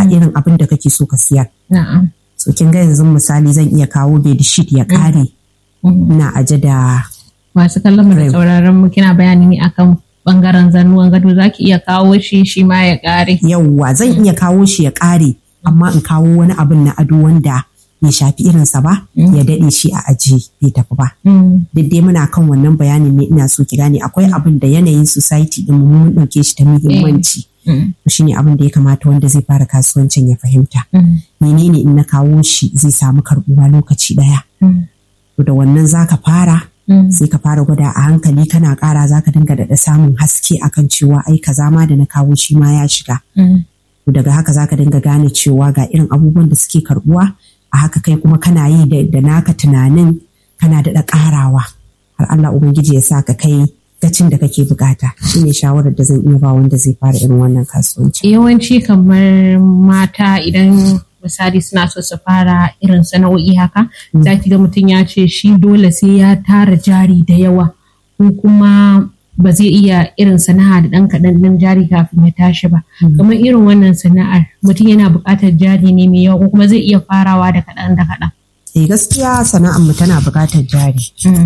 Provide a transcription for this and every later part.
irin abin da kake so ka siyar Na'am. so kin ga yanzu misali zan iya kawo bedsheet ya kare Mhm. ina aje da Masu kallon mu da Right. sauraron mu kina bayani ne akan bangaren zanuwan gado zaki iya kawo shi shi ma ya kare. yawwa zan iya kawo shi ya kare amma in kawo wani abin na ado wanda bai shafi irinsa ba ya daɗe shi a aji bai tafi ba Mm. duk dai muna kan wannan bayanin ne ina so ki gane akwai abin da yanayin society din mu mun ɗauke shi da muhimmanci Mm. shi ne abin da ya kamata wanda zai fara kasuwancin ya fahimta Mm. menene in na kawo shi zai samu karɓuwa lokaci ɗaya Mm. to da wannan zaka fara Mm. sai ka fara gwada a hankali kana ƙara zaka dinga daɗa samun haske akan cewa ai kaza ma da na kawo shi ma ya shiga Mm. to daga haka zaka dinga gane cewa ga irin abubuwan da suke karɓuwa a haka kai kuma kana yi da, da naka tunanin kana daɗa ƙarawa har Allah Ubangiji ya sa ka kai gacin da kake bukata shine shawarar da zan iya ba wanda zai fara irin wannan kasuwanci Yawanci kamar mata idan misali suna so su fara irin sana'o'i haka za ki ga mutum ya ce shi dole sai ya tara jari da yawa ko kuma ba zai iya irin sana'a da ɗan kaɗan ɗin jari kafin ya tashi ba. Kamar irin wannan sana'ar mutum yana buƙatar jari ne mai yawa ko kuma zai iya farawa da kaɗan da kaɗan. eh gaskiya sana'ar mu tana bukatar jari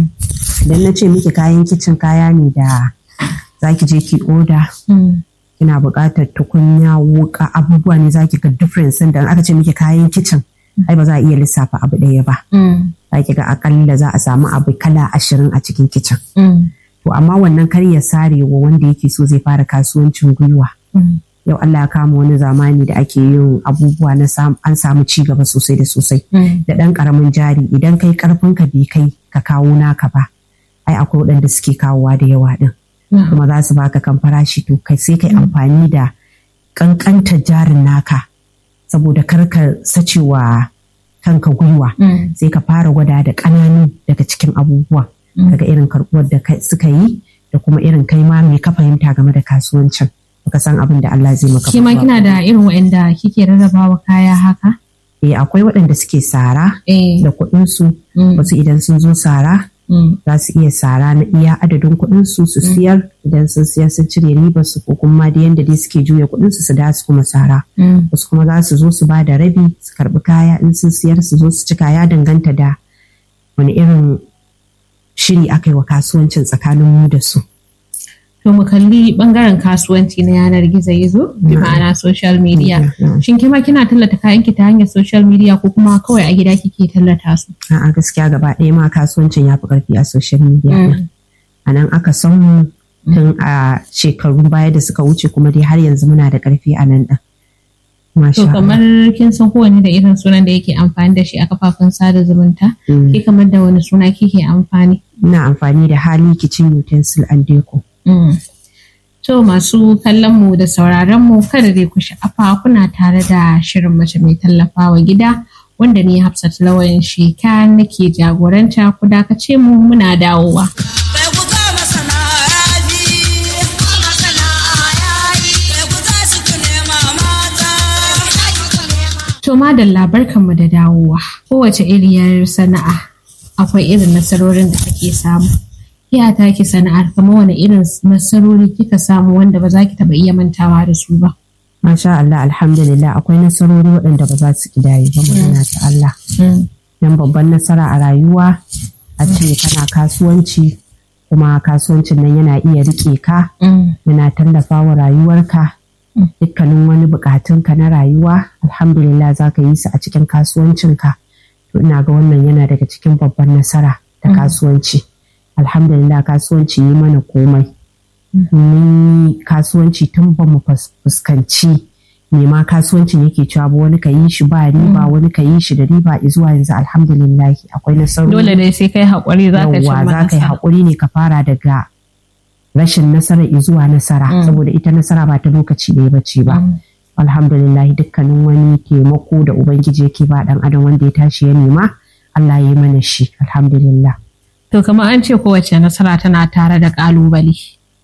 idan na ce miki kayan kicin kaya ne da zaki je ki oda kina buƙatar tukunya wuka abubuwa ne zaki ga difference da aka ce miki kayan kicin ai ba za a iya lissafa abu ɗaya ba zaki ga akalla za a samu abu kala ashirin a cikin kicin to amma wannan kar ya sare wa wanda yake so zai fara kasuwancin gwiwa yau Allah ya kama wani zamani da ake yin abubuwa na sam- an samu ci gaba sosai da sosai da ɗan ƙaramin jari idan kai ƙarfin ka bai kai ka kawo naka ba ai akwai waɗanda suke kawowa da yawa ɗin kuma za su baka kan farashi to kai sai kai amfani da ƙanƙantar jarin naka saboda kar ka sacewa kanka gwiwa sai ka fara gwada da ƙananu daga cikin abubuwa daga irin karɓuwar da kai- suka yi da kuma irin kai ma me ka fahimta game da kasuwancin baka san abin da Allah zai maka Ke ma ba. kina da irin waɗanda kike rarrabawa kaya haka? eh akwai waɗanda suke sara Eh. da kuɗinsu Mm. wasu idan sun zo sara Mm. za su iya sara na iya adadin kuɗin su su siyar idan sun siyar sun cire ribar su ko kuma da yanda dai suke juya kuɗin su su da su kuma sara Mm. wasu kuma za su zo su ba da rabi su karbi kaya in sun siyar su zo su ci kaya danganta da wani irin shiri aka yi wa kasuwancin tsakanin mu da su To mu kalli bangaren kasuwanci na yanar gizo-gizo, bi ma'ana social media. Mm. Shin kima kina tallata kayanki ta hanyar social media ko kuma kawai a gida kike tallata su? A'a gaskiya gaba ɗaya ma kasuwancin ya fi ƙarfi a social media ɗin. a nan aka san mu tun a shekarun baya da suka wuce kuma dai har yanzu muna da ƙarfi a nan ɗin. Masha To Allah. kamar kin san kowanne da irin sunan da yake amfani da shi a kafafen sada zumunta? Mm. Ke kamar da wani suna kike amfani? Ina amfani da hali kitchen utensil and deco. Mm. To masu kallon mu da sauraron mu kada dai ku sha'afa kuna tare da shirin mace mai tallafawa gida wanda ni Hafsat Lawan Sheka nake jagoranta ku dakace mu muna dawowa. Bai ku kama sana'a bi, kama sana'a yayi, bai ku za su ku nema mata. To madalla barkanmu da dawowa. Kowace iriyar sana'a akwai irin nasarorin da ake samu. Ya take sana'ar kamar wani irin nasarori kika samu wanda ba za ki taɓa iya mantawa da su ba. Masha Allah alhamdulillah akwai nasarori waɗanda ba za su kidaye ba magana ta Allah. Dan babban nasara a rayuwa a ce kana kasuwanci kuma kasuwancin nan yana iya riƙe ka yana tallafa wa rayuwarka dukkanin wani bukatunka na rayuwa alhamdulillah za ka yi su a cikin kasuwancinka to ina ga wannan yana daga cikin babban nasara ta kasuwanci alhamdulillah kasuwanci yi mana komai mun yi kasuwanci tun ba mu fus- fuskanci me ma kasuwancin yake cewa ba wani ka yi shi ba riba wani ka yi shi da riba zuwa yanzu alhamdulillah akwai nasarori Dole dai sai kai haƙuri za ka yawwa cimma za ka yi nasara. haƙuri ne ka fara daga rashin nasara zuwa nasara saboda ita nasara ba ta lokaci ɗaya ba ce ba alhamdulillah dukkanin wani taimako da ubangiji yake ba ɗan adam wanda ya tashi ya nema Allah ya yi mana shi alhamdulillah To kamar an ce kowace nasara tana tare da ƙalubale.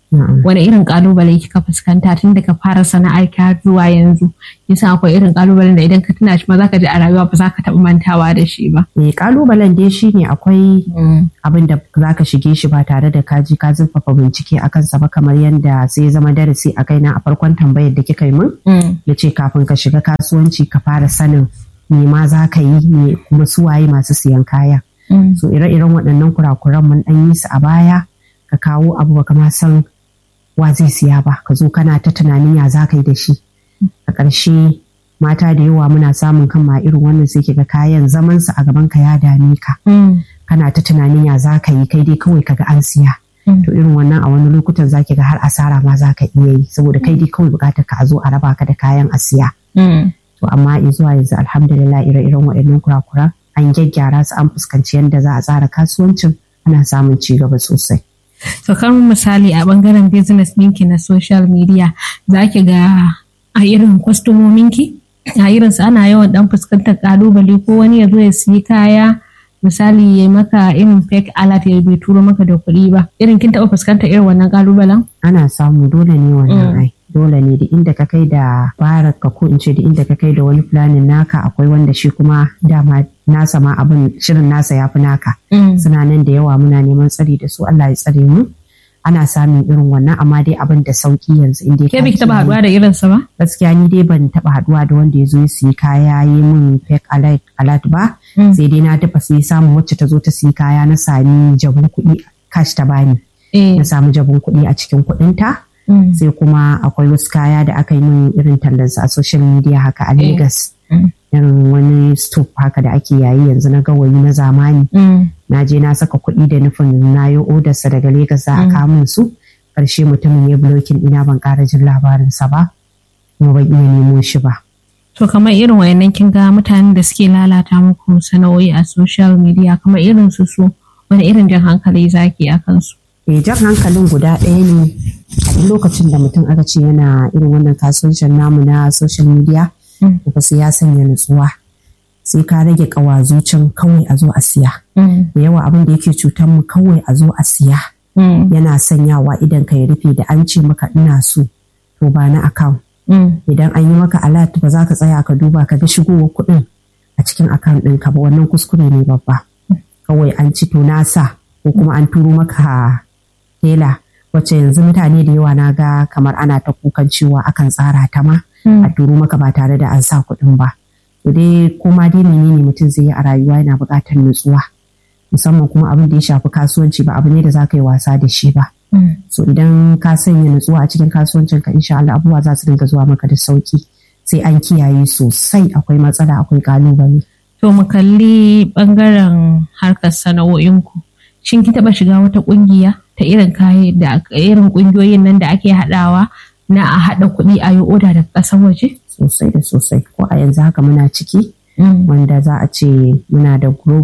Na'am. wani irin kalubale kika fuskanta tun daga fara sana'ar ki har zuwa yanzu yasa akwai irin kalubalen da idan ka tuna shi ma zaka ji a rayuwa ba za ka taɓa mantawa da shi ba. Eh, kalubalen dai shine akwai abin da za ka shige shi ba tare da kaji ka zurfafa bincike a kansa ba kamar yadda sai ya zama darasi a kaina a farkon tambayar da kika yi min ya ce kafin ka shiga kasuwanci ka fara sanin me ma za ka yi me kuma suwaye masu siyan kaya so ire-iren waɗannan kurakuran mun ɗan yi su a baya ka kawo abu ba ma san wa zai siya ba ka zo kana ta tunanin ya za ka yi da shi a ƙarshe mata da yawa muna samun kan ma irin wannan sai kiga kayan zaman su a gaban ka ya dame ka kana ta tunanin ya za ka yi kai dai kawai kaga an siya to irin wannan a wani lokutan za ki ga har asara ma za ka iya yi saboda kai dai kawai bukatar ka a zo a raba ka da kayan a siya to amma zuwa yanzu alhamdulillah ire-iren waɗannan kurakuran an gyaggyara su an fuskanci yadda za a tsara kasuwancin ana samun ci gaba sosai So kan misali a bangaren business ɗinki na social media za ki ga a irin kwastomominki a irin su ana yawan dan fuskantar kalubale ko wani ya zo ya siyi kaya misali ya maka irin fake alert ya bai turo maka da kuɗi ba irin kin taɓa fuskantar irin wannan kalubalen? ana samu dole ne wannan ai dole ne da inda ka kai da baraka ko in ce da inda ka kai da wani planin naka akwai wanda shi kuma dama nasa ma abin shirin nasa ya fi naka suna nan da yawa muna neman tsari da su Allah ya tsare mu ana samun irin wannan amma dai abin da sauki yanzu inda Ke biki taɓa haɗuwa da irinsa ba? gaskiya ni dai ban taɓa haɗuwa da wanda ya zo ya siyi kaya yi min fake alert alert ba sai dai na dafa sai samu wacce ta zo ta siyi kaya na sami jabun kuɗi cash ta bani na samu jabun kuɗi a cikin kuɗinta sai kuma akwai wasu kaya da aka yi min irin tallansa a social media haka a Lagos irin wani stove haka da ake yayi yanzu na gawayi na zamani na je na saka kuɗi da nufin na yi odarsa daga Lagos za a kamun su ƙarshe mutumin ya blokin ina ban ƙara jin labarinsa ba kuma ban iya nemo shi ba. To kamar irin wayannan kin ga mutanen da suke lalata muku sana'o'i a social media kamar irin su su wani irin jan hankali zaki a kansu. Eh jan hankalin guda ɗaya ne a duk lokacin da mutum aka ce yana irin wannan kasuwancin namu na social media ba sai ya sanya nutsuwa sai ka rage kawazucin kawai a zo a siya da yawa abin da yake cutar mu kawai a zo a siya yana sanyawa idan ka ya rufe da an ce maka ina so to ba na account idan an yi maka alert ba za ka tsaya ka duba ka ga shigowar kuɗin a cikin account ɗinka ba wannan kuskure ne babba kawai an ci to nasa ko kuma an turo maka tela wacce yanzu mutane da yawa na ga kamar ana ta kukan cewa akan tsara ta ma a turo maka ba tare da an sa kuɗin ba to dai kuma dai menene mutum zai yi a rayuwa yana buƙatar nutsuwa musamman kuma abin da ya shafi kasuwanci ba abu ne da za ka yi wasa da shi ba so idan ka sanya nutsuwa a cikin kasuwancin ka insha Allah abubuwa za su dinga zuwa maka da sauki sai an kiyaye sosai akwai matsala akwai kalubale To mu kalli bangaren harkar sana'o'inku. Shin kin taɓa shiga wata ƙungiya ta irin kayan da irin ƙungiyoyin nan da ake haɗawa na a haɗa kuɗi a yi oda daga ƙasar waje? sosai da sosai ko a yanzu haka muna ciki wanda za a ce muna da group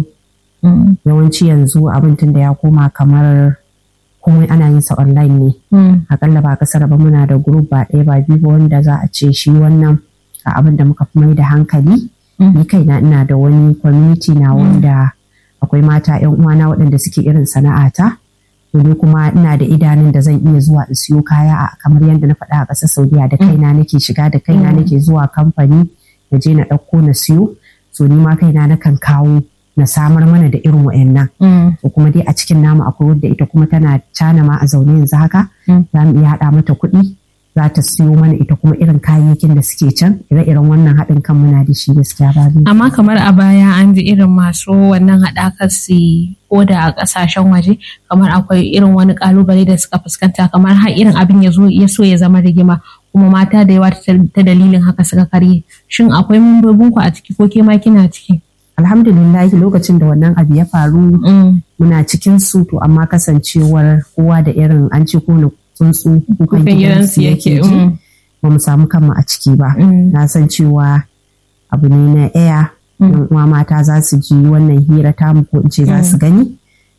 yawanci yanzu abin tun da ya koma kamar komai ana yin sa online ne akalla ba kasar ba muna da group ba ɗaya ba biyu ba wanda za a ce shi wannan a abin da muka fi mai da hankali ni kaina ina da wani community na wanda akwai mata yan uwana waɗanda suke irin sana'ata to ni kuma ina da idanun da zan iya zuwa in siyo kaya a kamar yadda na faɗa a ƙasar Saudiya da kaina nake shiga da kaina nake zuwa kamfani na je na ɗauko na siyo so ni ma kaina na kan kawo na samar mana da irin wa'annan to kuma dai a cikin namu akwai wadda ita kuma tana cana ma a zaune yanzu haka za mu iya haɗa mata kuɗi za ta siyo mana ita kuma irin kayayyakin da suke can ire-iren wannan haɗin kan muna da shi gaskiya babu Amma kamar a baya an ji irin masu wannan haɗakar su oda a ƙasashen waje kamar akwai irin wani ƙalubale da suka fuskanta kamar har irin abin ya zo ya so ya zama rigima kuma mata da yawa ta dalilin haka suka karye shin akwai membobin ku a ciki ko ke ma kina ciki? alhamdulillah lokacin da wannan abu ya faru muna cikin su to amma kasancewar kowa da irin an ce ko tsuntsu kukan gidansu yake ji ba mu samu kanmu a ciki ba na san cewa abu ne na ɗaya yan uwa mata za su ji wannan hira tamu ko in ce za su gani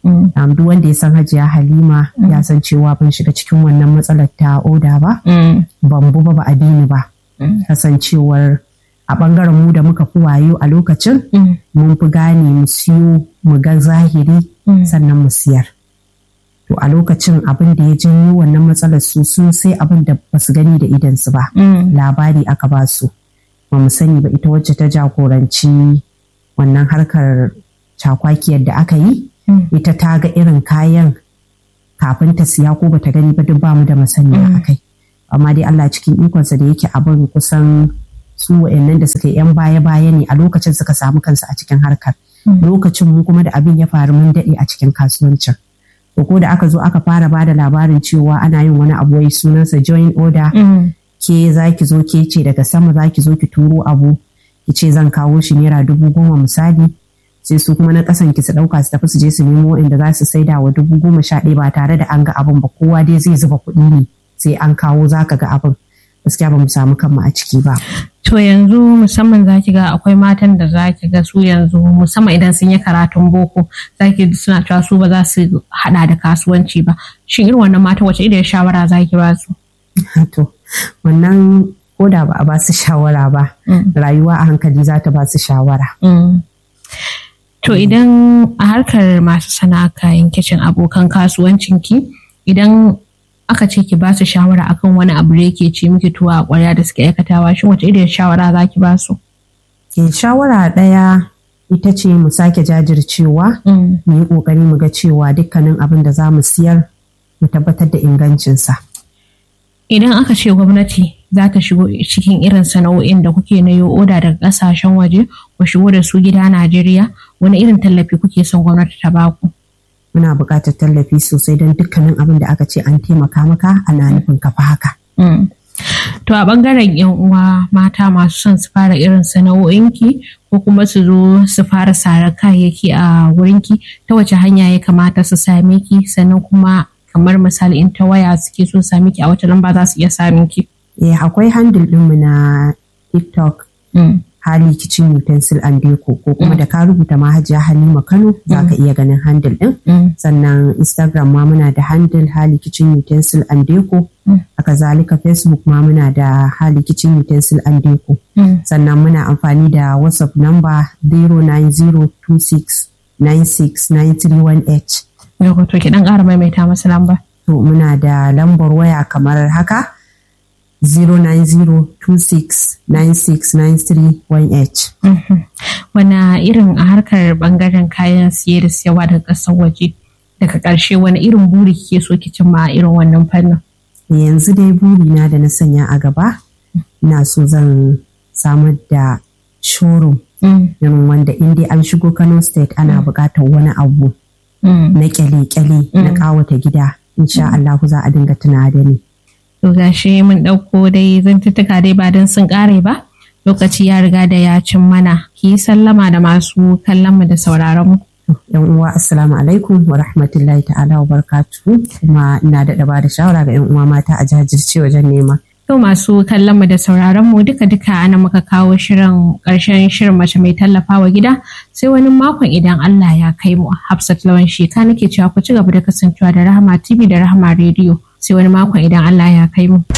duk wanda ya san hajiya halima ya san cewa ban shiga cikin wannan matsalar ta oda ba ban bu ba ba a ni ba kasancewar a ɓangaren mu da muka fi wayo a lokacin mun fi gane mu siyo mu ga zahiri sannan mu siyar to a lokacin abin da ya janyo wannan matsalar su sun sai abin da ba su gani da idansu ba labari aka ba su ba mu sani ba ita wacce ta jagoranci wannan harkar cakwakiyar da aka yi ita ta ga irin kayan kafin ta siya ko bata gani ba duk bamu da masaniya a kai amma dai Allah cikin ikonsa da yake abin kusan su wa'annan da suka yi yan baya baya ne a lokacin suka samu kansu a cikin harkar lokacin mu kuma da abin ya faru mun daɗe a cikin kasuwancin to ko da aka zo aka fara bada labarin cewa ana yin wani abu wai sunansa join order ke za ki zo ke ce daga sama za ki zo ki turo abu ki ce zan kawo shi naira dubu goma misali sai su kuma na kasan ki su dauka su tafi su je su nemo inda za su saida wa dubu goma sha ɗaya ba tare da an ga abin ba kowa dai zai zuba kuɗi ne sai an kawo za ka ga abin gaskiya ba mu samu kanmu a ciki ba. To yanzu musamman za ki ga akwai matan da za ki ga su yanzu musamman idan sun yi karatun boko za ki suna cewa su ba za su hada da kasuwanci ba. Shin irin wannan mata wace irin shawara za ki ba su? To wannan ko da ba a ba su shawara ba rayuwa a hankali za ta ba su shawara. To idan a harkar masu sana'a kayan kicin abokan kasuwancinki idan aka ce ki ba su shawara akan wani abu da yake ce miki tuwa a ƙwarya da suke aikatawa shin wace irin shawara za ki ba su? Ke shawara ɗaya ita ce mu sake jajircewa mu yi ƙoƙari mu ga cewa dukkanin abin da za mu siyar mu tabbatar da ingancinsa. Idan aka ce gwamnati za ta shigo cikin irin sana'o'in da kuke na yo oda daga ƙasashen waje ku shigo da su gida Najeriya wani irin tallafi kuke son gwamnati ta baku? muna buƙatar tallafi sosai don dukkanin abin da aka ce an taimaka maka ana nufin kafa haka. To a ɓangaren yan uwa mata masu son su fara irin sana'o'inki ko kuma su zo su fara sarar kayayyaki a wurinki ta wace hanya ya kamata su same ki sannan kuma kamar misali in ta waya suke so same ki a wace lamba za su iya samun ki. Eh akwai handle ɗinmu na TikTok. hali kitchen utensil and deco ko kuma da ka rubuta mahajiya halima kano za ka iya ganin handle din sannan instagram ma muna da handle hali kitchen utensil and deco haka zalika facebook ma muna da hali kitchen utensil and deco sannan muna amfani da whatsapp number 09026969318 Yau to ki dan ƙara maimaita masa lamba. to muna da lambar waya kamar haka 09026969318. Wana irin a harkar bangaren kayan siye da siyarwa daga ƙasar waje daga ƙarshe wani irin buri kike so ki cimma a irin wannan fannin? Yanzu dai burina da na sanya a gaba, na so zan samar da showroom irin wanda in dai an shigo Kano State ana buƙatar wani abu na kyale-kyale na ƙawata gida. Insha Allah za a dinga tuna da ni. To gashi mun ɗauko dai zantuttuka dai ba don sun ƙare ba. Lokaci ya riga da ya cin mana. Ki yi sallama da masu kallon mu da sauraron mu. Yan uwa assalamu alaikum wa rahmatullahi ta'ala wa barakatuhu kuma ina da ba da shawara ga yan uwa mata a jajirce wajen nema. To masu kallon mu da sauraron mu duka duka ana muka kawo shirin ƙarshen shirin mace mai tallafawa gida sai wani makon idan Allah ya kai mu Hafsat Lawan Sheka nake cewa ku ci gaba da kasancewa da Rahama TV da Rahama Radio sai wani makon idan Allah ya kai mu.